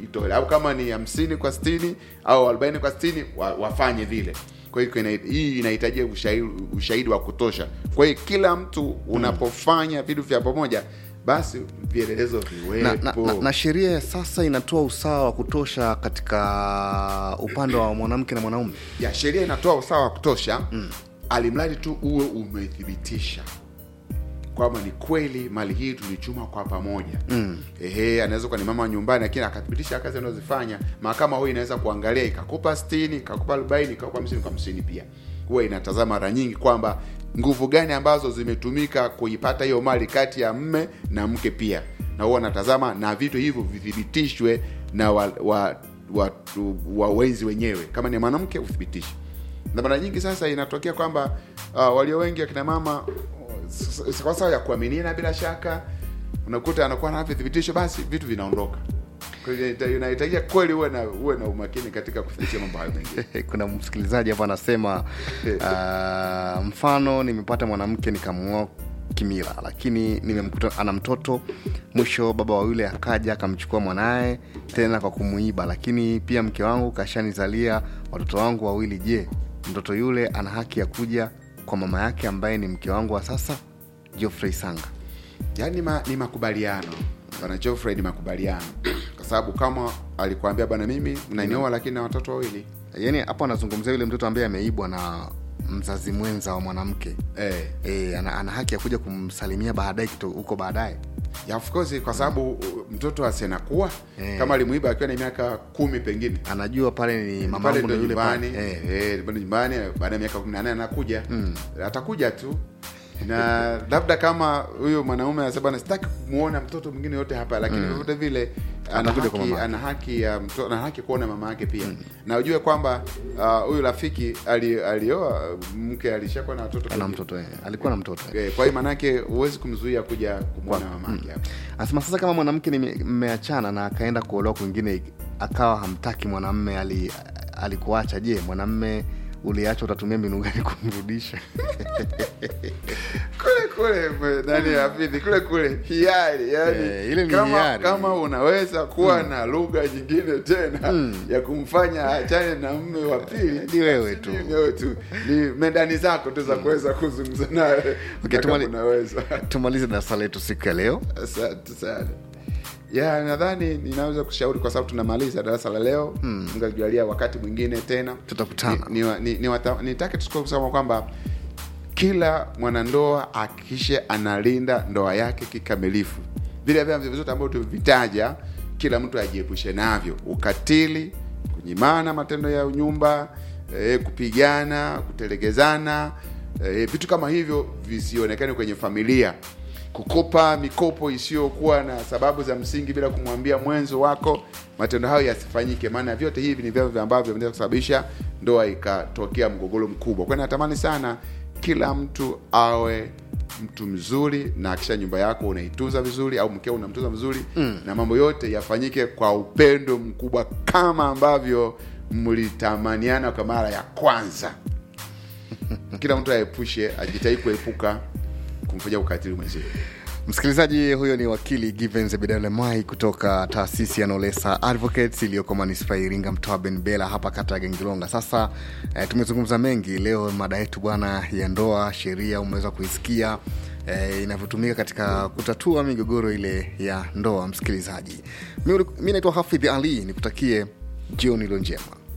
kujitolea au kama ni hamsini kwa sitini au arobaini kwa sitini wa, wafanye vile kwa hiyo ina- hii inahitajia ushahidi, ushahidi wa kutosha kwa hiyo kila mtu unapofanya vitu vya pamoja basi vielelezo na, na, viwepo na, na sheria ya sasa inatoa usawa wa kutosha katika upande wa mwanamke na mwanaume ya sheria inatoa usawa wa kutosha mm. alimradi tu uwe umethibitisha kwamba ni kweli mali hii tulichuma kwa pamoja mm. ehe anaweza kuwa ni mama wa nyumbani lakini akathibitisha kazi anazozifanya mahakama huyo inaweza kuangalia ikakupa stini ikakupa arobaini ikakupa hamsini kwa hamsini pia huwa inatazama mara nyingi kwamba nguvu gani ambazo zimetumika kuipata hiyo mali kati ya mme na mke pia na huwa anatazama na vitu hivyo vithibitishwe na wa, wa, watu wawenzi wenyewe kama ni mwanamke uthibitishe na mara nyingi sasa inatokea kwamba uh, walio wengi akina mama s- s- kwa sababu ya kuaminiana bila shaka unakuta anakuwa na vithibitisho basi vitu vinaondoka Kwa hiyo inahita- inahitajia kweli uwe na uwe na umakini katika kuthibitisha mambo hayo mengine kuna msikilizaji hapa anasema uh, mfano nimepata mwanamke nikamuoa kimila lakini nimemkuta ana mtoto mwisho baba wa yule akaja akamchukua mwanaye tena kwa kumuiba lakini pia mke wangu kashanizalia watoto wangu wawili je mtoto yule ana haki ya kuja kwa mama yake ambaye ni mke wangu wa sasa geoffrey sanga yaani ma, ni makubaliano bwana Geoffrey ni makubaliano kwa sababu kama alikwambia bwana mimi mnanioa lakini na watoto wawili yaani hapo anazungumzia yule mtoto ambaye ameibwa na mzazi mwenza wa mwanamke eh. e, ana, ana haki ya kuja kumsalimia baadaye kito- huko baadaye ya of course kwa sababu uh, mtoto asienakuwa Eh. kama alimuiba akiwa na miaka kumi pengine anajua pale ni mama pale yangu ndo ndo yule nyumbani pale eh. eh, pale nyumbani baada ya miaka kumi na nane anakuja atakuja tu na labda kama huyo mwanaume anasema "Bwana, sitaki kumwona mtoto mwingine yote hapa lakini vyovyote vile ana Atakuja kwa haki, mama yake. ana haki ya mtoto ana haki kuona mama yake pia na ujue kwamba ah, huyu rafiki ali- alioa mke alishakuwa na watoto ana pengine. mtoto eh. alikuwa na mtoto eh. Eh, kwa hiyo maanake huwezi kumzuia kuja kumwona mama yake hapa anasema sasa kama mwanamke nime- mmeachana na akaenda kuolewa kwingine akawa hamtaki mwanamme ali, alikuacha je mwanamme uliacha utatumia mbinu gani kumrudisha kule kule mwe- nani hafidhi kule kule hiari yani Eh, ile ni kama, hiari. kama unaweza kuwa na lugha nyingine tena ya kumfanya achane na mme wa pili Ni wewe basi tu. ni wewe tu ni mendani zako tu za kuweza kuzungumza naye Okay, kama tumali- unaweza tumalize darasa letu siku ya leo asante sana ya nadhani ninaweza kushauri kwa sababu tunamaliza darasa la leo mm. ngajualia wakati mwingine tena Tutakutana. ni, ni, ni, ni wata- nitake tusikue kusema kwamba kila mwanandoa akikishe analinda ndoa yake kikamilifu vile vyama vyote ambavyo tuvitaja kila mtu ajiepushe navyo ukatili kunyimana matendo ya nyumba e, kupigana kutelegezana e, vitu kama hivyo visionekane kwenye familia kukopa mikopo isiyokuwa na sababu za msingi bila kumwambia mwenzo wako matendo hayo yasifanyike maana vyote hivi ni vyavyo ambavyo vinaweza kusababisha ndoa ikatokea mgogoro mkubwa kwani natamani sana kila mtu awe mtu mzuri na akisha nyumba yako unaitunza vizuri au mkeo unamtunza vizuri mm. na mambo yote yafanyike kwa upendo mkubwa kama ambavyo mlitamaniana kwa mara ya kwanza kila mtu aepushe ajitahidi kuepuka kumfanyia ukatili mwenzie msikilizaji huyo ni wakili given zebedalemai kutoka taasisi ya nolesa advocates iliyoko manispaa ya iringa mtoa benbela hapa kata ya gengilonga sasa eh, tumezungumza mengi leo mada yetu bwana ya ndoa sheria umeweza kuisikia eh, inavyotumika katika kutatua migogoro ile ya ndoa msikilizaji mi mi naitwa hafidh ali nikutakie jioni ilo njema